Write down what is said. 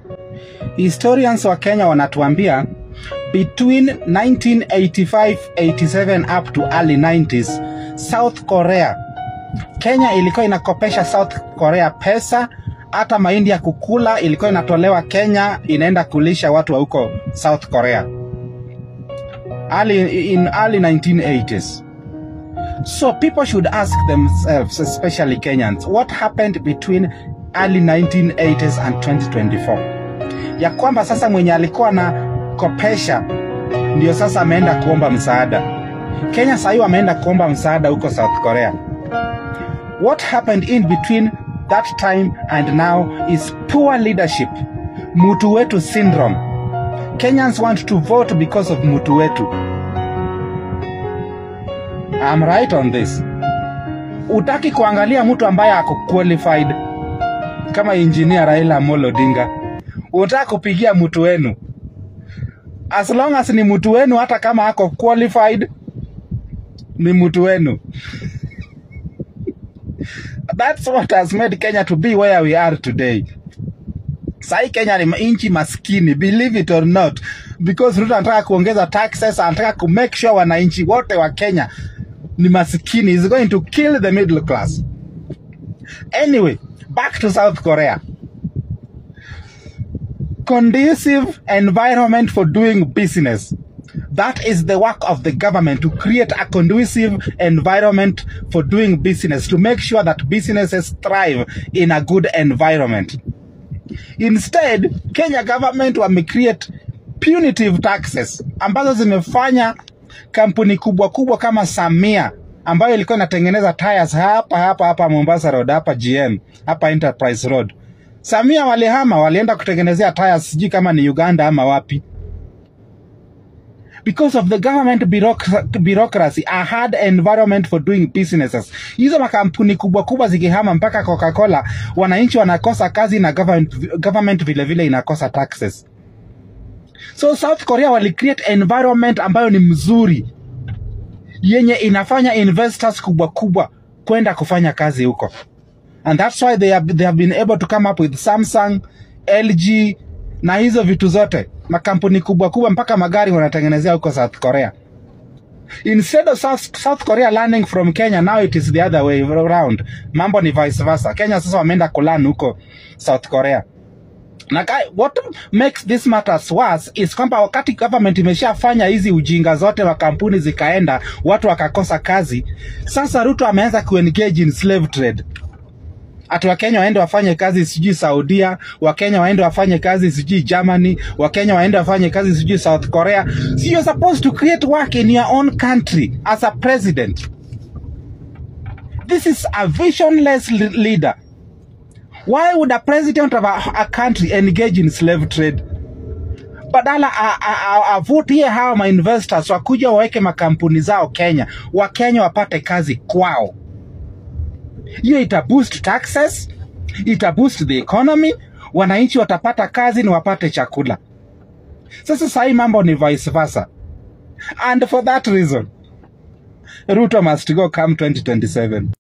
Historians wa Kenya wanatuambia between 1985-87 up to early 90s, South Korea, Kenya ilikuwa inakopesha South Korea pesa, hata mahindi ya kukula ilikuwa inatolewa Kenya, inaenda kulisha watu wa huko South Korea early, in early 1980s. So people should ask themselves, especially Kenyans, what happened between early 1980s and 2024? Ya kwamba sasa mwenye alikuwa na kopesha ndio sasa ameenda kuomba msaada. Kenya sahii wameenda kuomba msaada huko South Korea. What happened in between that time and now is poor leadership, mutu wetu syndrome. Kenyans want to vote because of mutu wetu. I'm right on this. Utaki kuangalia mtu ambaye ako qualified kama engineer Raila Amolo Odinga. Unataka kupigia mtu wenu. As long as ni mtu wenu hata kama ako qualified ni mtu wenu. That's what has made Kenya to be where we are today. Sai Kenya ni nchi maskini, believe it or not, because Ruto anataka kuongeza taxes, anataka ku make sure wananchi wote wa Kenya ni maskini. Is going to kill the middle class. Anyway, back to South Korea. Conducive environment for doing business. That is the work of the government to create a conducive environment for doing business, to make sure that businesses thrive in a good environment. Instead, Kenya government wamecreate punitive taxes ambazo zimefanya kampuni kubwa kubwa kama Samia ambayo ilikuwa inatengeneza tires hapa hapa hapa Mombasa Road, hapa GM, hapa Enterprise Road. Samia walihama, walienda kutengenezea tires sijui kama ni Uganda ama wapi. Because of the government bureaucra- bureaucracy, a hard environment for doing businesses. Hizo makampuni kubwa kubwa zikihama mpaka Coca-Cola, wananchi wanakosa kazi na government, government vile vile inakosa taxes. So South Korea wali create environment ambayo ni mzuri yenye inafanya investors kubwa kubwa kwenda kufanya kazi huko. And that's why they have, they have been able to come up with Samsung, LG na hizo vitu zote. Makampuni kubwa kubwa mpaka magari wanatengenezea huko South Korea. Instead of South, South Korea learning from Kenya, now it is the other way around. Mambo ni vice versa. Kenya sasa wameenda kulearn huko South Korea. Na ka- what makes this matters worse is kwamba wakati government imeshafanya hizi ujinga zote, makampuni zikaenda, watu wakakosa kazi, sasa Ruto ameanza kuengage in slave trade ati Wakenya waende wafanye kazi sijui Saudia, Wakenya waende wafanye kazi sijui Germany, Wakenya waende wafanye kazi sijui South Korea. So you're supposed to create work in your own country as a president. This is a visionless le- leader. Why would a president of a, a country engage in slave trade? badala a- a- a- avutie hawa mainvestors wakuja waweke makampuni zao Kenya, Wakenya wapate kazi kwao hiyo ita boost taxes, ita boost the economy, wananchi watapata kazi na wapate chakula. Sasa sahii mambo ni vice versa, and for that reason Ruto must go come 2027.